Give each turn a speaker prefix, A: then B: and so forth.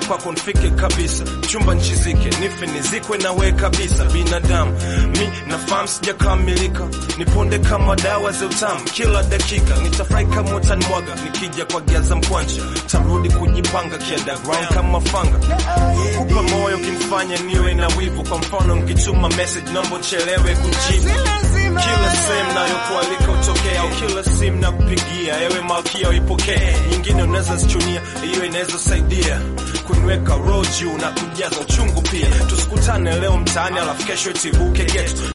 A: kwako nifike kabisa chumba nchizike nife nizikwe na we kabisa binadamu mi nafahamu sijakamilika niponde kama dawa za utamu kila dakika nitafurahi kama utanimwaga nikija kwa giaza mkwanja tarudi kujipanga kiunderground kama fanga kupa moyo kinifanya niwe na wivu kwa mfano mkituma message naomba chelewe kujibu kila sehemu nayokualika utokea au kila simu na kupigia ewe malkia uipokee nyingine unaweza zichunia hiyo inaweza saidia kuniweka roho juu na kujaza uchungu pia tusikutane leo mtaani alafu kesho tibuke getu